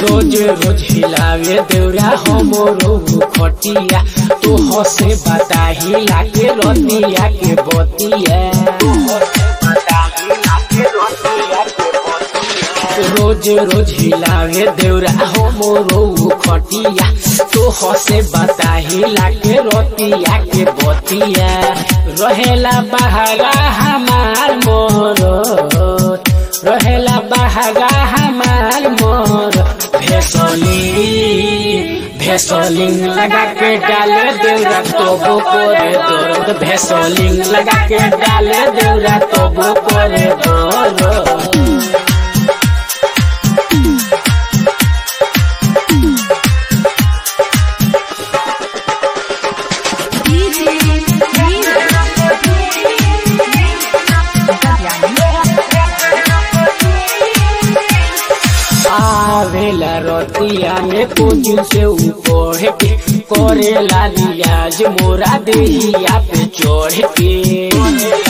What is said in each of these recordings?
रोज रोज हिलावे देवरा हमरो खटिया तो हसे बताही लागे रतिया के बतिया रोज रोज हिलावे देवरा हमरो खटिया तो हसे बताही लागे रतिया के बतिया रहेला बहारा हमार मोर रहेला बहारा हमार मोर भेसली भेसलिंग लगा के डाले देवरा तोबो करे दर्द भेसलिंग लगा के डाले देवरा तोबो करे दर्द आवेला रतिया में कोचिन से ऊपर के करेला लियाज मोरा देहिया पे चढ़ के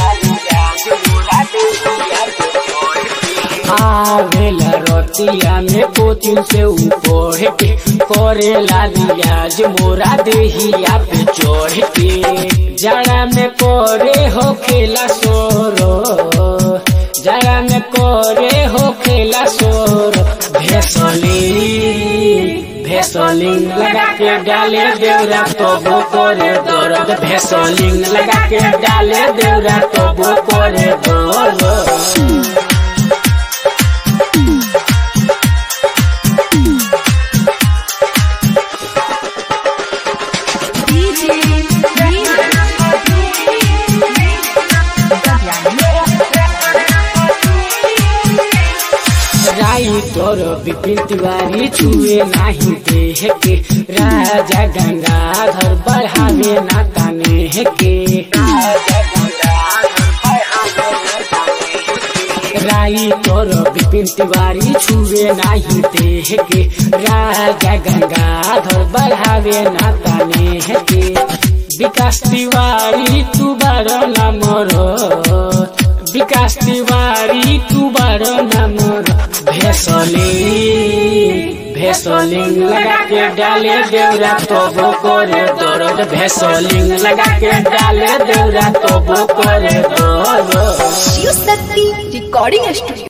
आवेला रतिया में कोचिन से ऊपर के करेला लियाज मोरा देहिया पे चढ़ के जड़ा में करे हो खेला सोरो जड़ा में करे हो खेला सोर भेसली भेसलिंग लगा के डाले देवरा तबो करे दर्द भेसलिंग लगा के डाले देवरा तबो करे दर्द राइटर विपिन तिवारी छुए नाही देह के राजा गंगाधर बढ़ावे ना ताने के राइटर विपिन तिवारी छुए नाही देह के राजा गंगाधर बढ़ावे ना ताने के विकास तिवारी तू बड़ नमर विकास तिवारी तू बड़ नमर भेसली भेसलिंग लगा के डाले देवरा तबो करे दर्द भेसलिंग लगा के डाले देवरा तबो करे दर्द शिव शक्ति रिकॉर्डिंग स्टूडियो